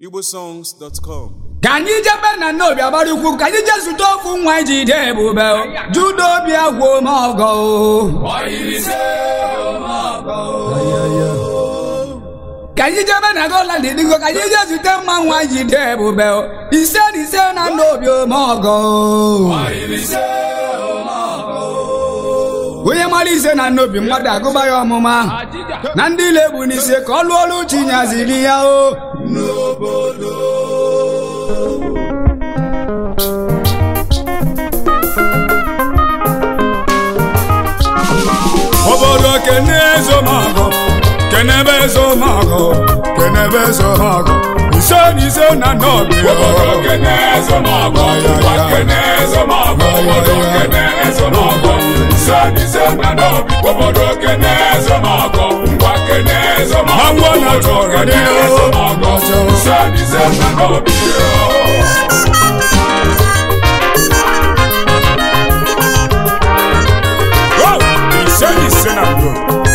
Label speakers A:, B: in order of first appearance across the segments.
A: igbosongs.com
B: ka anyị jebe na nnobi agbara ukwu ka anyị jee zute ofu nwa iji dị ebube judo obi agwụ ọgọ ka anyị jebe na gola didigo ka anyị jee zute mma nwa iji dị ebube ise na ise na nnobi ọgọ onye mara ise na nnobi mmadụ agụba ya ọmụma na ndị ile bụ n'ise ka ọ lụọ ọrụ chinyaziri ya o
C: obodo kene ezomago kenebe ezomago kenebe ezomago ise na ise na nnobi
D: Obodo kene ezomago, ngwa kene ezomago, obodo kene ezomago, ise n'ise na n'obi. Obodo kene ezomago, ngwa kene ezomago,
C: Mango na
D: obodo
C: chọrọ
D: kene
C: dị o.
D: ezomago, ise n'ise na n'obi.
C: Oh, ise na ise na nnobi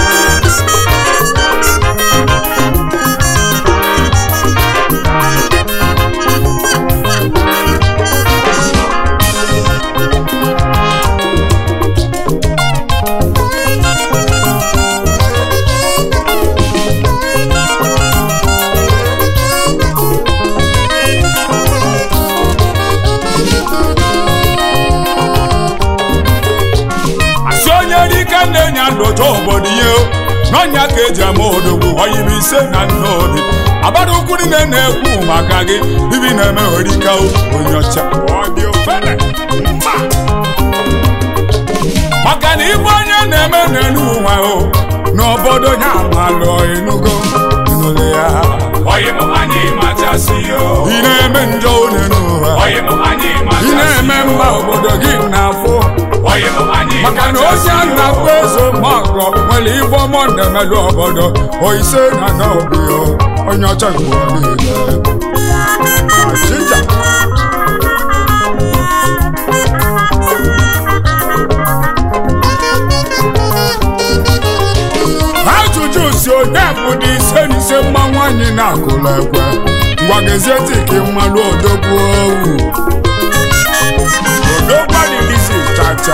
C: asị onye dike na-enye ndụcha obodo ihe n'ọnya ka eji ama odogwu oyibo ise na nnobi agbara ukwu niile na-ekwu maka gị ibi na-eme orika onye ọcha Ọ dị ofele. Mma. maka na ibe onye na-eme n'elu ụwa o n'obodo ya amalụ enugo nụrụ ya
D: Oyi mụ anyị machasị yo.
C: ị na-eme njọ one n'ụwa
D: Oyi mụ anyị
C: ị
D: machasị
C: na-eme
D: yo.
C: mma obodo gị na-afụ
D: Oyi mụ anyị
C: maka na
D: machasị
C: onye
D: yo.
C: na-akpọ ezo mọgọ nwere ife ọmọ na-emelụ obodo oise na n'obi o, onye ọcha nke ụwa niile Achịcha. ajụjụ si onye bụ dị ise na ise mma nwaanyị na-akụla ekwe ngwagezie tiki mmalụ odogwu owu odogwu adịghịzi chacha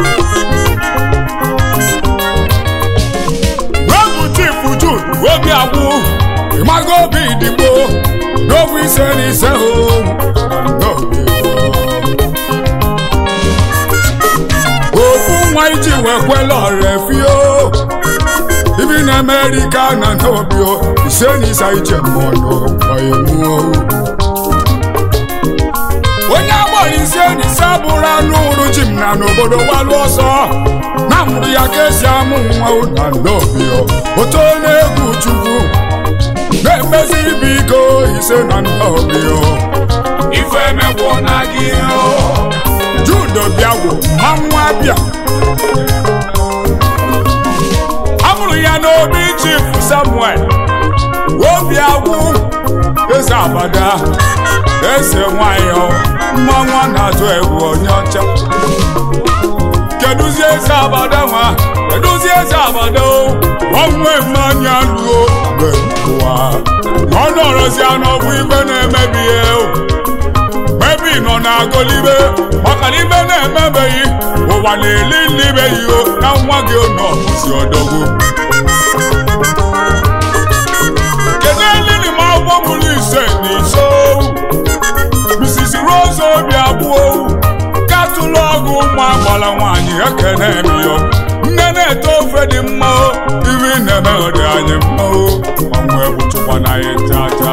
C: n'ọbụ chifu jud obi agwụ ịmago obi digbo n'ogwu ise na ise o n'obi o. ofu nwa iji wee kwela ọrefio ibi na amerịka na n'obi o ise na ise iche mmanụ ọyịmụo onye agbọrọ ise na ise bụrụ anụ ụrụ ji m na n'obodo gbalụ ọsọ na mụrụ ya ka esi amụ nwa na n'obi o oto na-egwu chukwu na-emezi ibe iko ise na n'obi o
D: Ife emegbu na gị yo.
C: judo bịagwo mmanwụ abịa a mụrụ ya n'obi chief samuel obi agwụ eze abada eze nwayọ mmanwụ a na-atụ egwu onye ọcha kedụzie eze abada nwa kedụzie eze abada o ọnwe mmanya luo mgbe ụwa ọ nọrọzie n'ọbụ ibe na-emebi ihe o mebi nọ na-agọlibe maka na ibe na-emebeghị ụwa na-eli nlibeghị o na nwa gị nọ si ọdọgwu kedu elili m akwụkwọ mụrụ ise na ise Mrs. Rose obi abụọ katụlụ ọgụ ụmụ agbala nwaanyị ekene miyo nne na-ete ofe dị mma o ibi na-eme dị anyị mma o ọnwụ egwu chụkwa na anyị tata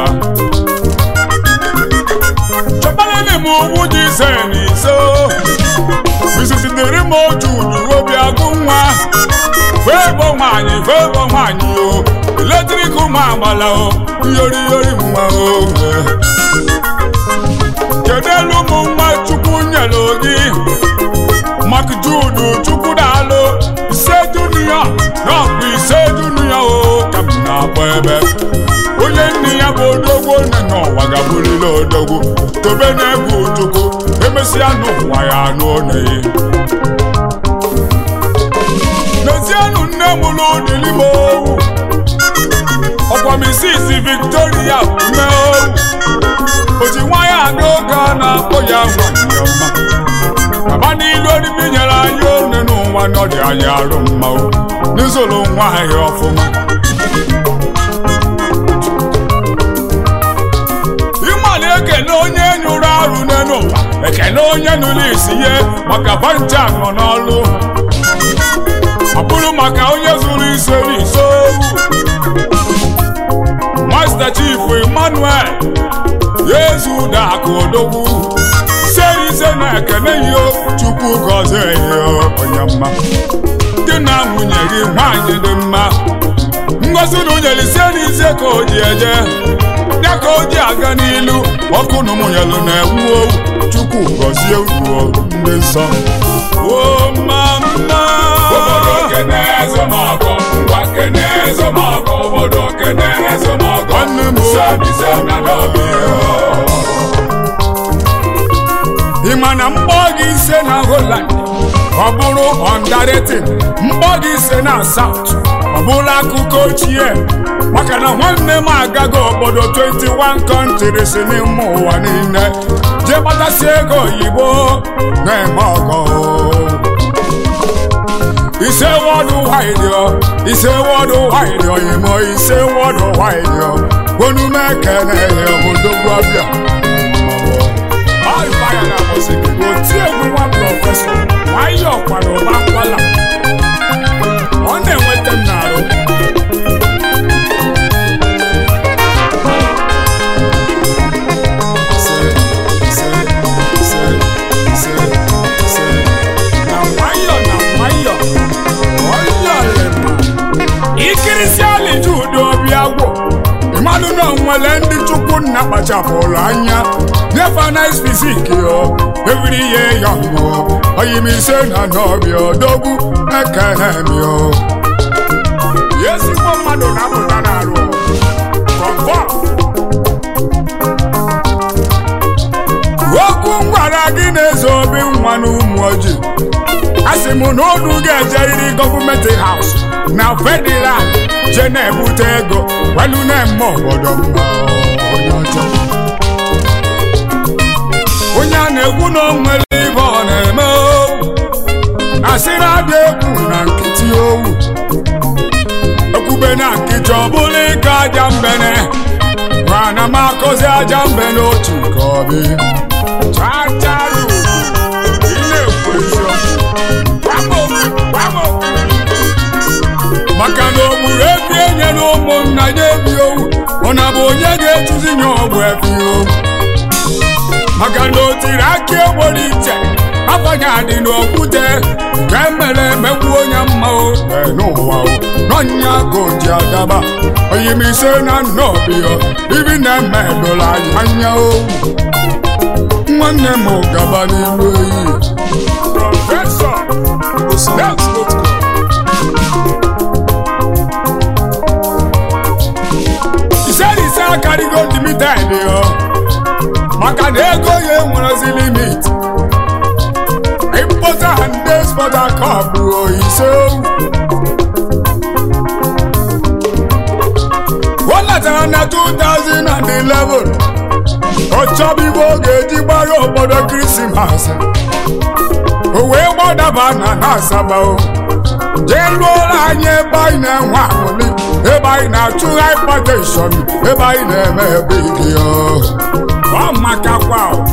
C: chọbalịlị m ugwu dị ise na ise Mrs. dịrị m otu uru obi agụ nwa febo nwaanyị febo nwaanyị o eletrik ụmụ agbala o iyori iyori nwa o kedu elu ụmụ nwa chukwu nyere gị mak judu chukwu daalụ ise dunia n'ọkpụ ise dunia o ka m na-akpọ ebe onye nne ya bụ odogwu nne n'ụwa gaburila odogwu tobe na-egwu chukwu emesịa n'ụwa ya anụ oneyi n'ezienụ nne m n'ụdịlị m owu ọkwa misisi victoria mee owu na-akpọ ya nwanyị ọma baba n'ilu orimi nyere anyị one n'ụwa na ọ dị anyị arụ mma o n'izụlụ nwa anyị ọfụma ịmali ekene onye nyụrụ arụ n'elu ụwa ekene onye nụrụ isi ihe maka banja nọ n'ọlụ ọ bụrụ maka onye zụrụ ise n'ise Master Chief Emmanuel Yezu Dakụ Odogwu ise ise na-ekene ihe Chukwu gọzie ihe onye mma gị na nwunye gị nwanyị dị mma ngozi na nwunye ise n'ise ka o ji eje ya ka o ji aga n'ilu ọkụ na ụmụnyelu na-ewu owu Chukwu gọzie uruo ndị nsọ o mama
D: obodo kene ezomọgọ ngwa kene ezomọgọ obodo kene ezomọgọ
C: Nwanne m o.
D: sebise na n'obi
C: ị ma na mkpọ gị ise na Holland ọ bụrụ ọndaretin mkpọ gị ise na South ọ bụrụ akụkọ ochie maka na nwanne m agago obodo 21 countries n'ime ụwa niile jee kpatasi ego oyibo na-eme ọgọ ise wọdụ waidio ise wọdụ waidio imo ise wọdụ waidio onume ekene ihe obodo gwabịa ọrịbaya na mụsiki oti egwu nwa prọfesọ nwayọ kwara ụba nkwala ọ na-enweta m n'arụ Ise, ise, ise, ise, ise. na nwayọ na nwayọ ọyọlema ikirisi aliji ụdị obi agwụ mmadụ na nwere ndị chukwu nna kpachapụrụ anya never nice physique yo every year young yo oyimise na n'ọbịa odogwu ekene m yo ezigbo mmadụ na-apụta n'arụ kọfọm okwu m gwara gị na-eze obi nwa na ụmụ ojii asị m na unu ga-ejeriri gọọmenti haus na federal je na-ebute ego welu na-eme obodo mma onye ọcha onye a na-ekwu na o nwere ibe ọ na-eme owu asịrị adị egwu na nkịtị owu ekwube na nkịtị ọ bụla ịka aja mbene mana m akọzi aja mbe n'otu nke ọbị chacharu ị na-ekwu eziokwu Bravo! Bravo! maka na o gburu efi enye na ụmụnna ya ebi owu ọ na bụ onye ga-etuzi ya ọgwụ efi owu maka na o tiri aka egboro iche afọnya dị n'okwute nke mere emegbu onye mma o ee, n'ụwa o n'ọnya ka o ji adaba oyimise na nnobi o ibi na-eme dola anyị anya owu nwanne m gaba n'ilu eyi prọfesọ Osinachi ise na ise akarịgo limited yo maka na ego ya enwerezi limit importer and exporter cup o ise o letara na 2011 ọ chọba ibe ọ ga-eji gbara obodo krismas o wee gbadaba na na asaba o jee lụọla anyị ebe anyị na-enwe aṅụrị ebe anyị na-achụ hypertension ebe anyị na-eme ebe ike ya ọ makakwa o.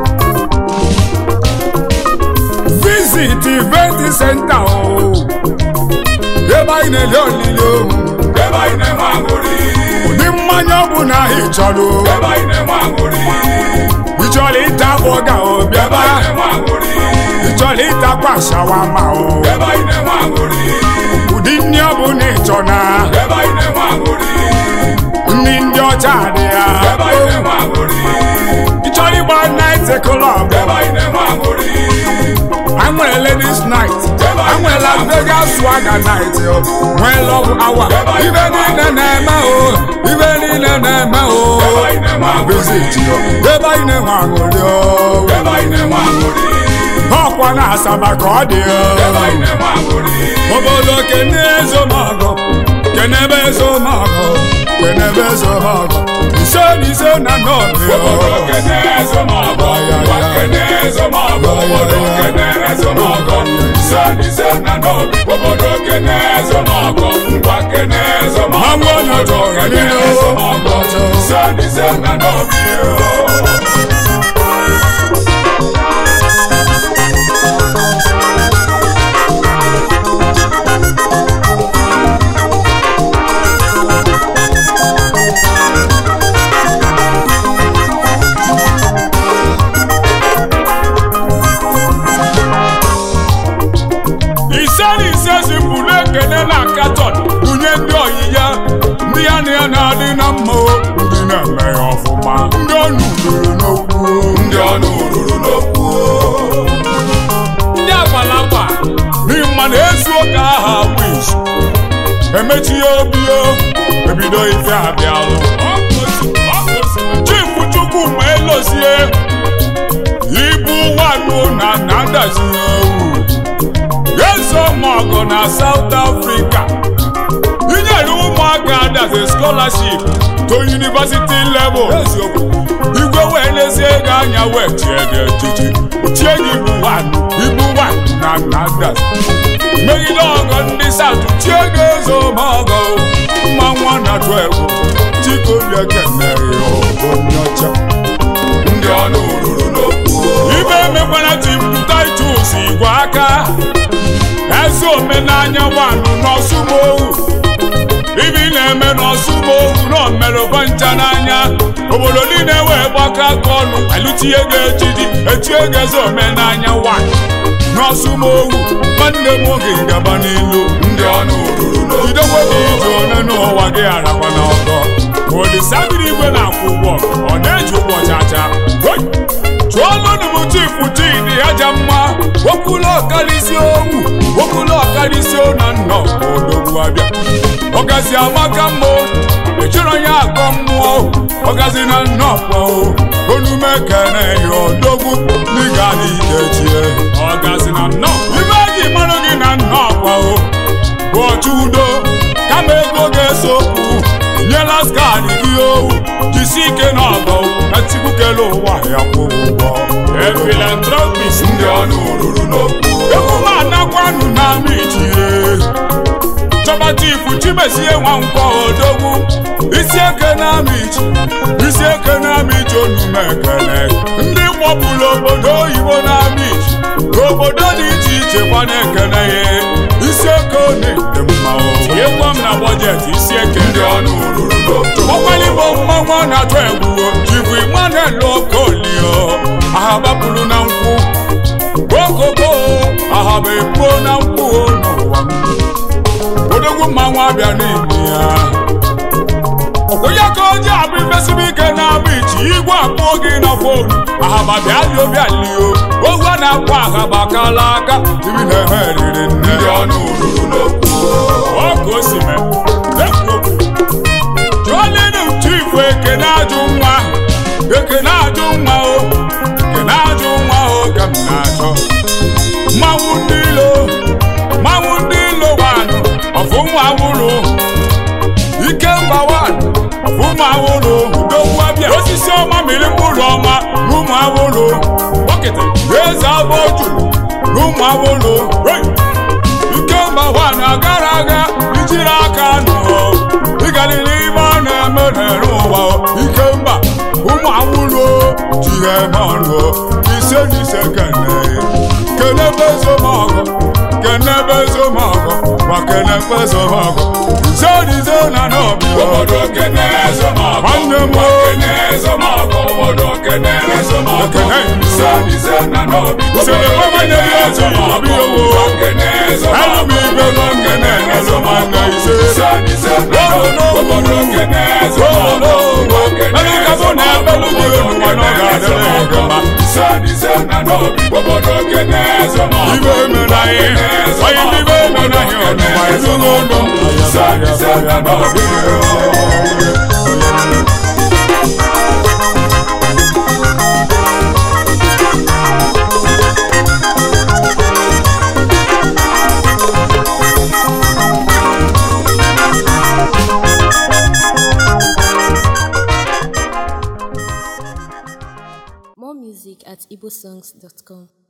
C: visit event center o ebe anyị na-ele olili ohu
D: ebe anyị na-enwe aṅụrị
C: ụdị mmanya ọ bụ na ị chọrọ o.
D: ebe anyị na-enwe aṅụrị
C: ị chọrọ ịta bọga o
D: ebe
C: bịaba
D: anyị na-enwe aṅụrị
C: ị chọrọ ịtakwa shawama o
D: ebe anyị na-enwe aṅụrị
C: ụdị nri ọ bụ na ị chọ na
D: ebe anyị na-enwe aṅụrị
C: nri ndị ọcha dị ya
D: ebe anyị na-enwe aṅụrị
C: ị chọrọ ịgba night club
D: ebe anyị na-enwe aṅụrị
C: I nwere ladies night I nwere Las Vegas swagger night o nwee love hour ibe niile na-eme o ibe niile na-eme o
D: ebe anyị na-enwe aṅụrị
C: visit yo ebe anyị na-enwe aṅụrị o
D: ebe anyị na-enwe aṅụrị
C: ọkwa na asaba ka ọ dị
D: ebe
C: o
D: anyị na-enwe aṅụrị
C: obodo kene ezomọgọ kenebe ezomọgọ kenebe ezomọgọ ise na ise na nọọbị
D: obodo kene ezomọgọ ngwa kene ezomọgọ ngwa kene ezomọgọ
C: Mmanwụ onye
D: obodo
C: chọrọ
D: kene
C: niile o.
D: ezomọgọ ise n'ize na n'obi o
C: ise na ise zipụrụ ekene na katọn bunye ndị oyi ya ndị ya na ya na-adị na mma o ndị na-eme ya ọfụma ndị ọnụ ruru n'okwu o.
D: ndị ọnụ ruru n'okwu o.
C: ndị agbalagba n'ihi mma na ezu ụka aha wish emechi ya obi o ebido ife abịalụ chifu chukwu ma elozie ibu wanụ na na ndazinye ewu Yeso Mogo na South Africa. Inyere ụmụaka adazi scholarship to university level. Igwe wee lezie ego anya wee chie gị echichi. Chie gị ibu one, ibu one na na adazi. Megide ọgọ ndị South chie gị Yeso Mogo. Mma nwa na 12. Chikobi ekene ya onye ọcha.
D: ndị ọnụ ruru n'okwu o.
C: ibe emekwana tim titus igwe aka eze omenanya nwanụ n'ọsụmohu ibe ị na-eme n'ọsụmohu na omerụkwa ncha n'anya obodo niile wee gbakọ aka ọnụ alụtie gị ejiji echie gị eze omenanya nwanyị n'ọsụmohu nwanne m oge gaba n'ilu
D: ndị ọnụ ruru n'okwu
C: jidekwa gị ije one n'ụwa gị arakwa n'ọgọ ma olisabiri igwe na-akwụ ụgwọ ọ na-eji ụgwọ chacha Hoi! chụọlụnụ m chifu chidi aja mma okwulu ọkarịsị owu okwulu ọkarịsị na nna odogwu abịa ọgazi amaka mma echọrọ ya akọ mmụọ ọgazi na nnọkwa onume kene ya odogwu n'ịga n'idechie ọgazi na nnọọ ibe eji mmanụ gị na nnọkwa o bụ ọchụ udo kama ego ga-eso okwu nyela skadi gị owu jisi ike n'ọgọ etikukele ụwa ya kwụrụ ụgwọ efilantropis
D: ndị ọnụ ruru n'okwu o.
C: emume anakwanụ na michie chọba chifu chimezie nwa nkwọ odogwu isi eke na amichi isi eke na amichi onume ekele ndị kpọpụrụ obodo oyibo na amichi obodo dị iche iche kwa na-ekele ya isi eke one dị mma o tinyekwa m na bọjetị isi eke
D: ndị ọnụ ruru n'okwu o.
C: ọkwalịbọ mmanwụ a na-atụ egwu jibu Emmanuel Okolio ahabapụrụ na nkwụ okoko ahaba epuo na nkwụ n'ụwa m odogwu mmanwụ abịa n'ime ya ọkwụnye ka oji abụ ifesibe ike na-abụ ichi igwe akpụọ gị na fonu ahaba bịalio bịalio ohu a na-akpọ ahaba kala aka ibi na-ehe eriri nne
D: ndị ọnụ ruru n'okwu o.
C: ọkụ osime jụọlinu chifu ekene ajụ nwa ekene ajụ nwa o ekene ajụ nwa o ka m na-achọ mmanwụ ndị ilo mmanwụ ndị ilo wanụ ọfụmụ awụrụ ike mba wanụ ọfụmụ awụrụ udogwu abịa osisi ọma mmiri mkpụrụ ọma n'ụmụ awụrụ bọkịta eze abụ juru n'ụmụ awụrụ hey! ikemba nwaanyị agara aga ijiri aka nụọ ịgalili ime ọ na-eme n'ere ụwa ikemba ụmụ awụrụ jiri eme ọnụ ise na ise kene kenebe ezomọgọ kenebe ezomọgọ ma kenebe ezomọgọ ise na ise na n'obi
D: obodo kene ezomọgọ
C: Nwanne m
D: ngwa
C: o.
D: kene ezomọgọ obodo kene ezomọgọ
C: Ekene.
D: ise n'ize na n'obi
C: Usoro
D: obodo
C: ekwe
D: kene
C: nwanne m otu
D: ezomọgọ
C: obi owo.
D: ngwa kene ezomọgọ
C: Elu m ibe nọ nkene ezomọgọ ise.
D: ise n'ize na n'obi
C: Olo.
D: obodo kene ezomọgọ ngwa kene
C: Elu ka mụ na ebelu gị elu nwa na ọ ga-adịrị gị mma.
D: ise n'ize na n'obi obodo kene ezomọgọ
C: Ibe emela ihe, onye ndị ibe emela ihe ọnụma ezughị ọnụ.
D: ise n'ize na n'obi
A: More music at igbosongs.com.